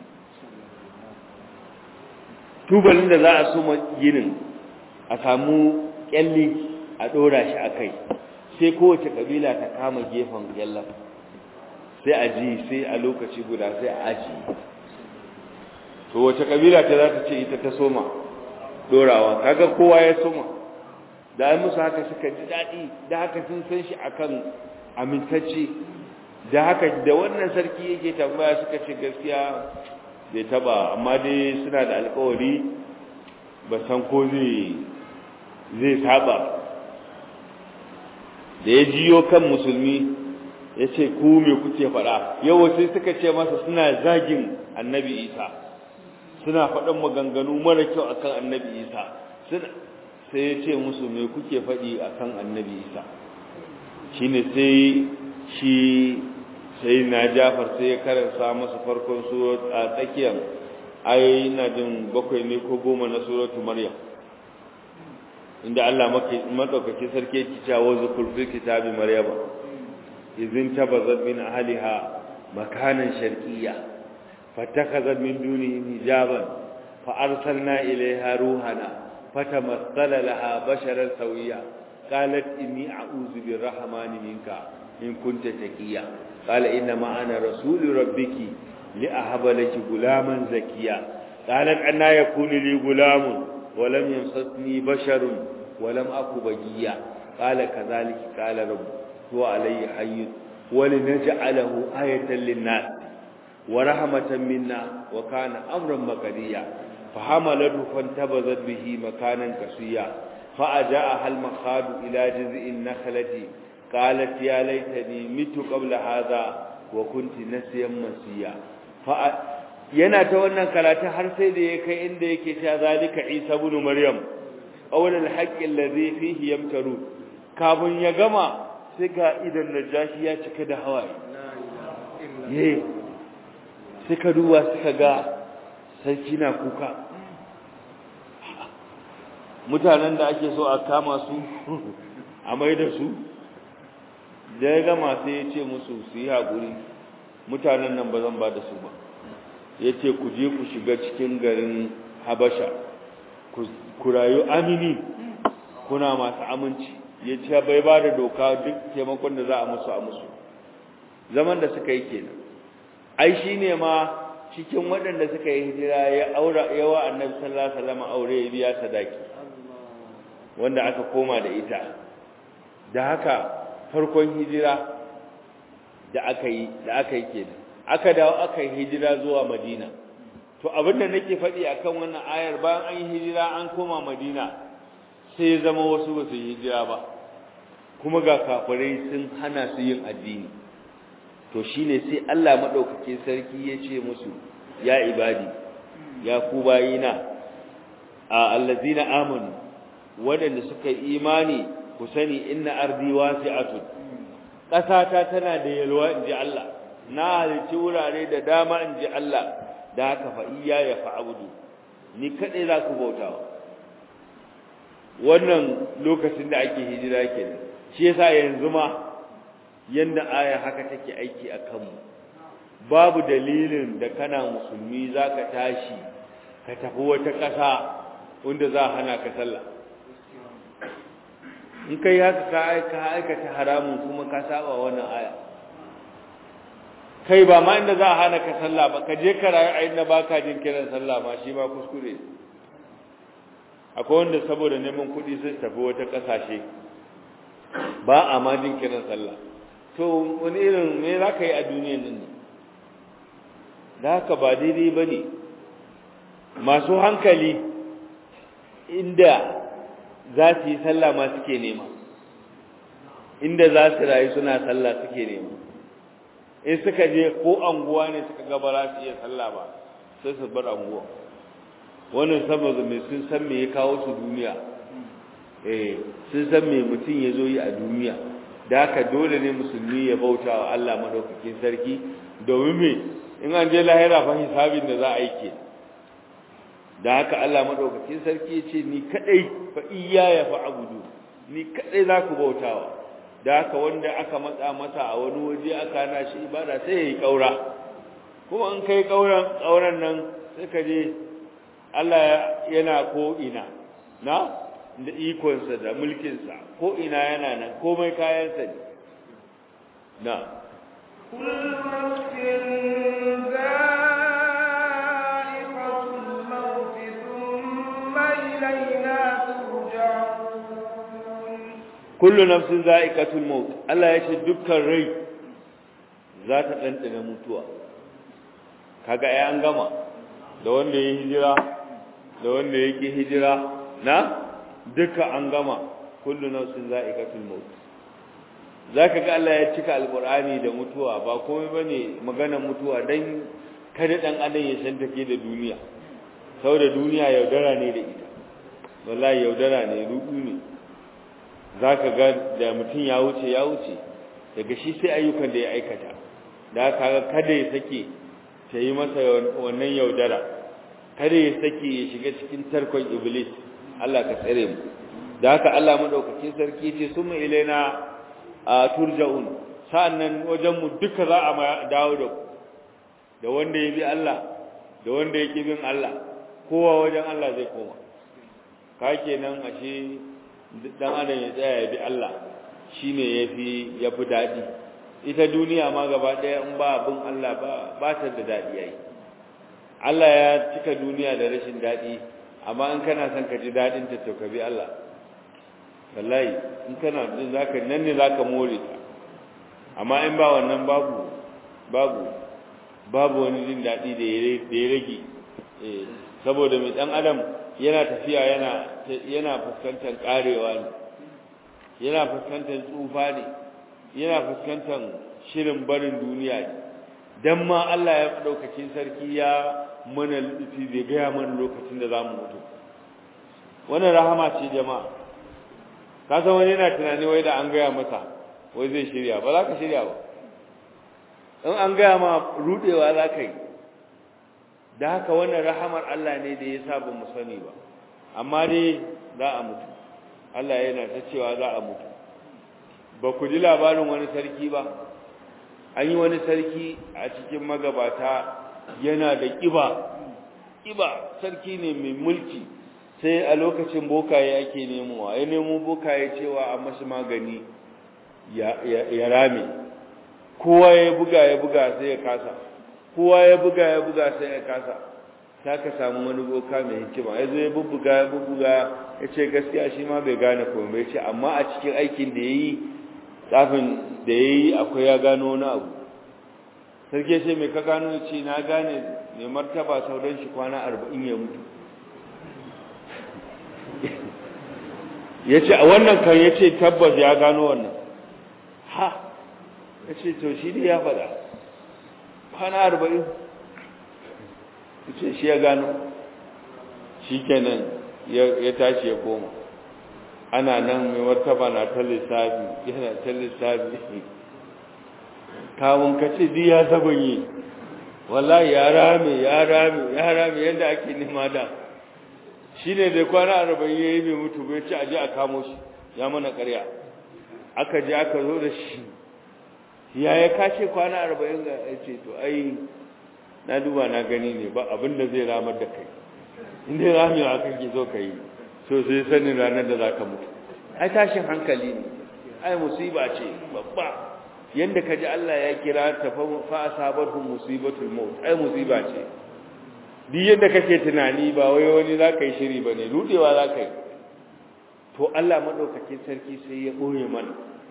tubalin da za a so ginin a samu kyalli a dora shi a kai sai kowace kabila ta kama gefen kyallan sai a ji sai a lokaci guda sai a aji to wace kabila ta za ta ce ita ta soma dorawa kaga kowa ya soma da ai musu haka suka ji daɗi da haka sun san shi akan amintacce da haka da wannan sarki yake tambaya suka ce gaskiya bai taba amma dai suna da alkawari ba san ko zai zai saba da ya jiyo kan musulmi ya ce ku me kuke faɗa yau sai suka ce masa suna zagin annabi isa suna faɗin maganganu mara kyau akan annabi isa sai ya ce musu me kuke faɗi akan annabi isa shine sai shi sai na jafar sai ya karanta masa farkon surat a tsakiyar ayoyi na jin bakwai ne ko goma na suratu maryam inda Allah madaukaki sarki yake cewa zikr fil kitabi maryama idhin tabazat min ahliha makanan sharqiyya fatakhazat min dunihim hijaban fa arsalna ilayha ruhana fatamassala laha basharan sawiyya qalat inni a'udhu birrahmani minka in kunta taqiya qala inna ma ana rasulu rabbiki li ahaba laki gulaman zakiya qalat anna yakunu li gulamun wa lam yamsasni basharun wa lam aku bagiya qala kadhalika qala rabb huwa alayya hayy wa linaj'alahu ayatan lin-nas wa rahmatan minna wa kana amran maqdiya فحملته فانتبذت به مكانا كسيا فأجاءها المخاض إلى جذع النخلة قالت يا ليتني مت قبل هذا وكنت نسيا منسيا yana ta wannan karatu har sai da ya kai inda yake cewa zalika Isa ibn Maryam qawlul haqqi allazi fihi yamtaru kafin ya gama sai ga idan najashi ya cika da hawaye ye suka duba suka ga sarki na kuka mutanen da ake so a kama su a mai da su da ya gama sai ya ce musu su yi haƙuri mutanen nan ba zan ba da su ba ya ce ku je ku shiga cikin garin habasha ku rayu amini kuna masu aminci ya ce bai ba da doka duk taimakon da za a musu a musu zaman da suka yi kenan ai shi ne ma cikin waɗanda suka yi hijira ya aura yawa annabi sallallahu alaihi wasallam aure ya biya sadaki wanda aka koma da ita da haka farkon hijira da aka yi da aka yi kenan aka dawo aka yi hijira zuwa Madina to abinda nake faɗi akan wannan ayar bayan an yi hijira an koma Madina sai ya zama wasu ba su yi hijira ba kuma ga kafirai sun hana su yin addini to shine sai Allah madaukake sarki ya ce musu ya ibadi ya ku bayina a allazina amanu wadanda suka yi imani ku sani inna ardi wasi'atun ƙasata tana da yalwa inji Allah na halici wurare da dama inji Allah da haka fa iya ya fa'budu ni kadai za ku bautawa wannan lokacin da ake hijira kenan shi yasa yanzu ma yanda aya haka take aiki a kanmu babu dalilin da kana musulmi zaka tashi ka tafi wata ƙasa wanda za a hana ka sallah in kai haka ka aika aikata haramun kuma ka saba wannan aya kai ba ma inda za a hana ka sallah ba ka je ka rayu a inda baka jin kiran sallah ma shi ma kuskure akwai wanda saboda neman kuɗi sai tafi wata ƙasashe ba a ma jin kiran sallah to wani irin me za ka yi a duniyan nan ne da haka ba daidai ba ne masu hankali inda za su yi sallah ma suke nema inda za su rayu suna sallah suke nema in suka je ko anguwa ne suka gaba za su iya sallah ba sai su bar anguwa wannan saboda mai sun san me ya kawo su duniya eh sun san me mutum ya zo yi a duniya da haka dole ne musulmi ya bauta wa Allah madaukakin sarki domin me in an je lahira fa hisabin da za a yi ke da haka Allah madaukakin sarki ya ce ni kadai fa iyaya fa abudu ni kadai za ku bautawa da haka wanda aka matsa masa a wani waje aka hana shi ibada sai ya yi kaura kuma in kai kauran kauran nan sai ka je Allah yana ko ina na da ikonsa da mulkinsa ko ina yana nan komai kayansa ne na كل نفس ذائقة الموت ثم إلينا ترجعون kullu nafsin za'iqatul maut Allah ya ce dukkan rai za ta dandana mutuwa kaga ai an gama da wanda ya hijira da wanda yake hijira na duka an gama kullu nafsin za'iqatul maut zaka ga Allah ya cika alqur'ani da mutuwa ba komai bane maganar mutuwa dan kada dan adam ya san take da duniya saboda duniya yaudara ne da ita wallahi yaudara ne rudu ne zaka ga da mutum ya wuce ya wuce daga shi sai ayyukan da ya aikata da kaga kada ya sake ta yi masa wannan yaudara kada ya sake ya shiga cikin tarkon iblis Allah ka tsare mu da haka Allah madaukakin sarki ce summa ilaina turja'un sa'annan wajen mu duka za a dawo da ku da wanda ya bi Allah da wanda ya bin Allah kowa wajen Allah zai koma ka kenan ashe dan adam ya tsaya ya bi Allah shine yafi yafi dadi ita duniya ma gaba daya in ba bin Allah ba ba ta da dadi yayi Allah ya cika duniya da rashin dadi amma in kana son ka ji dadin ta to ka bi Allah wallahi in kana jin zaka nan ne zaka more ta amma in ba wannan babu babu babu wani jin dadi da ya rage eh saboda mai dan adam yana tafiya yana yana fuskantar karewa ne yana fuskantar tsufa ne yana fuskantar shirin barin duniya ne dan ma Allah ya daukakin sarki ya mana lufi bai gaya mana lokacin da zamu mutu wannan rahama ce jama'a ka san wani yana tunani wai da an gaya masa wai zai shirya ba za ka shirya ba in an gaya ma rudewa za ka yi da haka wannan rahamar Allah ne da ya sa ba mu sani ba amma dai za a mutu Allah yana ta cewa za a mutu ba ku ji labarin wani sarki ba an yi wani sarki a cikin magabata yana da ƙiba ƙiba sarki ne mai mulki sai a lokacin bokaye ake nemowa ya nemo bokaye cewa a mashi magani ya rame kowa ya buga ya buga sai ya kasa kowa ya buga ya buga sai ya kasa ta ka samu wani boka mai hikima ya zo ya bubbuga ya bubbuga ya ce gaskiya shi ma bai gane komai ce amma a cikin aikin da ya yi tsafin da ya yi akwai ya gano wani abu sarki ce mai ka gano ce na gane mai martaba sauran shi kwana arba'in ya mutu ya ce a wannan kan ya ce tabbas ya gano wannan ha ya ce to shi ne ya faɗa kwana arba'in ya ce shi ya gano shi kenan ya tashi ya koma ana nan mai martaba na ta lissafi yana ta lissafi kawun kace di ya zaban yi wallahi ya rame ya rame ya rame yadda ake nema da shi ne da kwana arba'in ya yi mai mutu bai ce aje a kamo shi ya mana karya aka je aka zo da shi ya ya kashe kwana arba'in ga ya ce to ai na duba na gani ne ba abin da zai ramar da kai inda ramewa kake zo ka yi so sai sanin ranar da za ka mutu ai tashin hankali ne ai musiba ce babba yanda ka ji Allah ya kira ta fa asabarhum musibatul maut ai musiba ce duk yadda kake tunani ba wai wani za ka yi shiri ba ne rudewa za ka yi to Allah maɗaukakin sarki sai ya ɓoye mana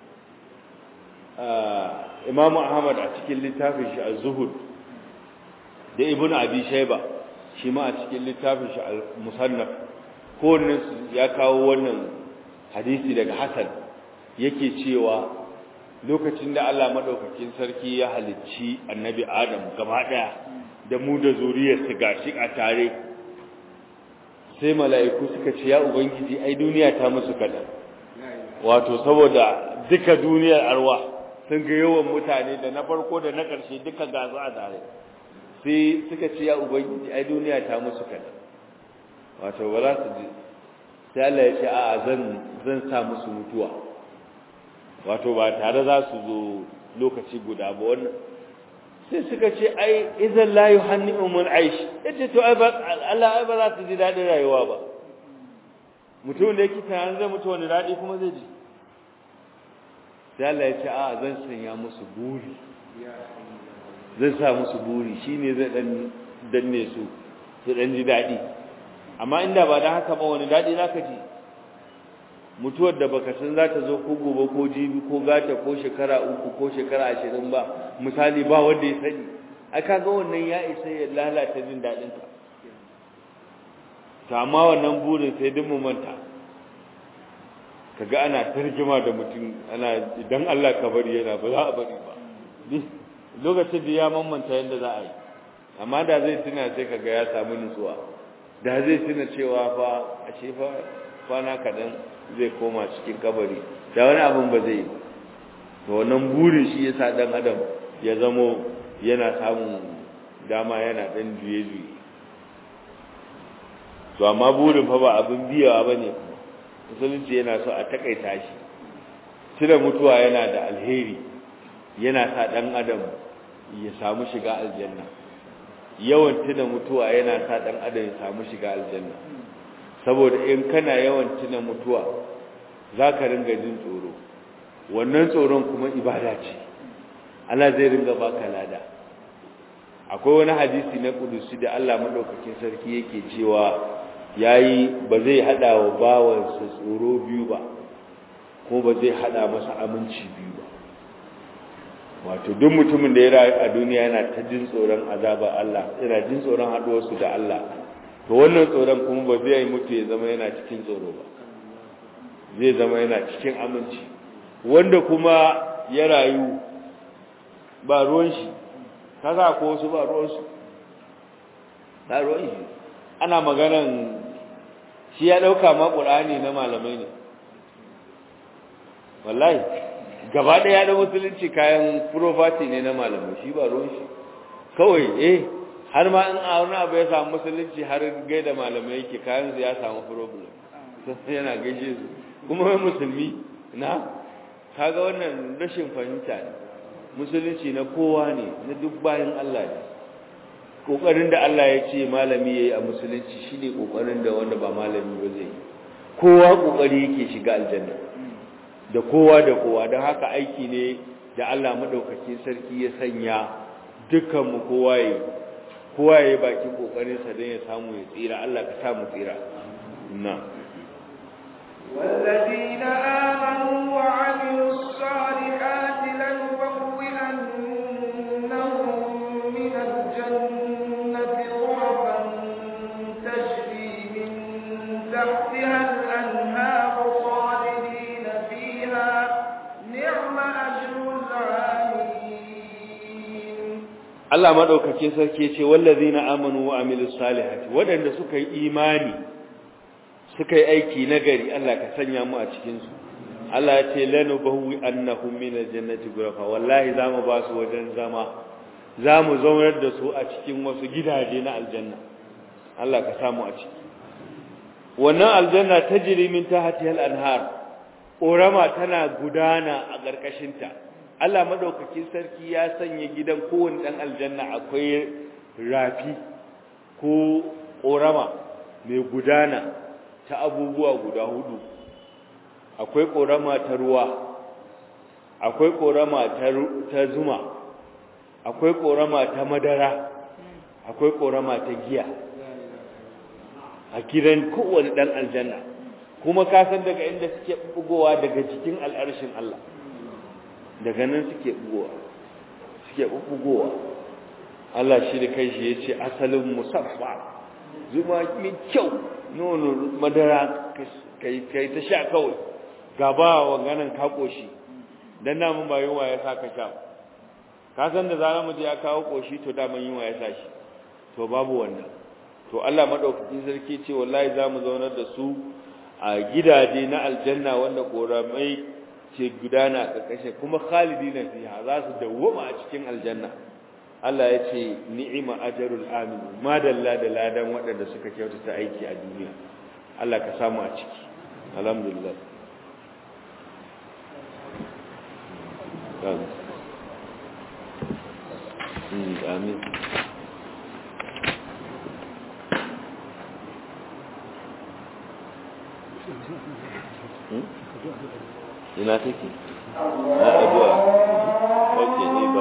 imamu ahmad a cikin littafin shi al-zuhud da ibn abi shaiba shi ma a cikin littafin shi al-musannaf kowanne ya kawo wannan hadisi daga hasan yake cewa lokacin da Allah maɗaukakin sarki ya halicci annabi adam gaba ɗaya da mu da zuriyarsa gashi a tare sai mala'iku suka ce ya ubangiji ai duniya ta musu kadan wato saboda duka duniyar arwa sun ga yawan mutane da na farko da na ƙarshe duka gasu a tare sai suka ce ya ubangiji ai duniya ta musu kadan wato ba za su ji sai Allah ya ce a'a zan zan sa musu mutuwa wato ba tare za su zo lokaci guda ba wannan sai suka ce ai idan la yuhanni'u mun aish yace to ai ba Allah ai ba za su ji dadin rayuwa ba mutum da yake tunanin zai mutu wani dadi kuma zai ji sai Allah ya ce a zan sanya musu buri zan sa musu buri shine zai dan danne su su dan ji dadi amma inda ba dan haka ba wani dadi zaka ji mutuwar da baka san za ta zo ko gobe ko jibi ko gata ko shekara uku ko shekara ashirin ba misali ba wanda ya sani a kaga wannan ya isa ya lalata jin daɗin ka ta amma wannan burin sai duk mu manta kaga ana tarjima da mutum ana idan Allah ka bari yana ba za a bari ba lokacin da ya mamanta yadda za a yi amma da zai tuna sai kaga ya samu nutsuwa da zai tuna cewa fa ashe fa kwana kaɗan zai koma cikin kabari da wani abin ba zai to wannan burin shi yasa dan adam ya zamo yana samun dama yana dan juye juye to amma burin fa ba abin biyawa bane musulunci yana so a takaita shi cire mutuwa yana da alheri yana sa dan adam ya samu shiga aljanna yawan tuna mutuwa yana sa dan adam ya samu shiga aljanna saboda in kana yawan tuna mutuwa za ka ringa jin tsoro wannan tsoron kuma ibada ce Allah zai ringa baka lada akwai wani hadisi na kudusi da Allah madaukakin sarki yake cewa yayi ba zai hada wa bawansa tsoro biyu ba ko ba zai hada masa aminci biyu ba wato duk mutumin da ya rayu a duniya yana ta jin tsoron azaba Allah yana jin tsoron haduwarsu da Allah to wannan tsoron kuma ba zai yi mutu ya zama yana cikin tsoro ba zai zama yana cikin aminci wanda kuma ya rayu ba ruwan shi kaga ko wasu ba ruwan su ba ruwan shi ana maganan shi ya dauka ma qur'ani na malamai ne wallahi gaba daya da musulunci kayan property ne na malamai shi ba ruwan shi kawai eh har ma in a wani abu ya samu musulunci har gaida malamai yake kayan su ya samu problem yana gaishe su kuma wai musulmi na kaga wannan rashin fahimta ne musulunci na kowa ne na duk bayan Allah ne kokarin da Allah ya ce malami yayi a musulunci shine kokarin da wanda ba malami ba zai kowa kokari yake shiga aljanna da kowa da kowa don haka aiki ne da Allah madaukakin sarki ya sanya dukkan mu kowa yayi kowa yayi bakin kokarin sa don ya samu ya tsira Allah ka sa mu tsira na والذين آمنوا وعملوا الصالحات لنبوئنهم من الجنة غرفا تجري من تحتها الأنهار خالدين فيها نعم أجر العاملين Allah madaukakin sarki ya ce wallazina amanu wa amilus salihati wadanda suka yi imani suka yi aiki nagari Allah ka sanya mu a cikin su Allah ya ce lanubawi annahum min aljannati ghurafa wallahi zamu ba su wajen zama zamu zaunar da su a cikin wasu gidaje na aljanna Allah ka samu a ciki wannan aljanna tajri min tahtiha al-anhar ƙorama tana gudana a ƙarƙashin ta Allah madaukakin sarki ya sanya gidan kowanne dan aljanna akwai rafi ko ƙorama mai gudana ta abubuwa guda hudu akwai ƙorama ta ruwa akwai ƙorama ta zuma akwai ƙorama ta madara akwai ƙorama ta giya a gidan kowane ɗan aljanna kuma ka san daga inda suke bugowa daga cikin al'arshin Allah daga nan suke bugowa suke bugowa Allah shi da kai shi ya ce asalin musaffa zuma mai kyau nono madara kai ta sha kawai gaba wa ganin ka koshi dan namun ba yunwa ya sa ka sha ka san da zarar mu je ya kawo koshi to da mun yunwa ya sa shi to babu wannan to Allah madaukakin sarki ce wallahi zamu zaunar da su a gidaje na aljanna wanda koramai ce gudana a karkashin kuma khalidina fiha za su dawwama a cikin aljanna Allah ya ce ni'ima ajrul amin madalla da ladan waɗanda suka kyautata aiki a duniya Allah ka samu a ciki alhamdulillah amin ina take na addu'a ok ne ba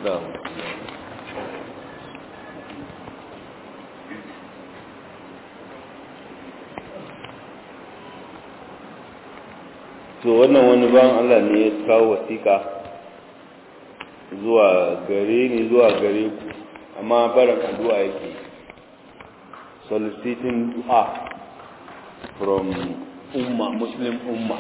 to wannan wani ban Allah ne ya kawo wasiƙa zuwa gare ni zuwa gare ku amma barin addu'a yake soliciting dua from umma muslim umma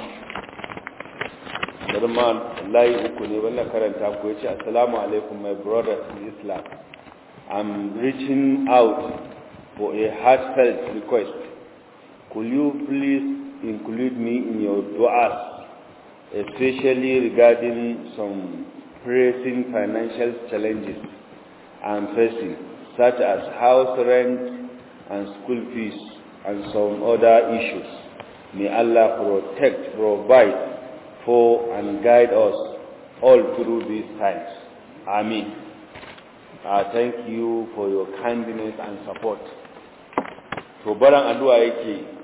Darman layi uku ne wannan karanta ku yace assalamu alaikum my brothers in Islam I'm reaching out for a heartfelt request could you please include me in your du'as especially regarding some pressing financial challenges I'm facing such as house rent and school fees and some other issues may Allah protect provide for and guide us all through these times. Amen. Uh, thank you for your kindness and support. To baran addu'a yake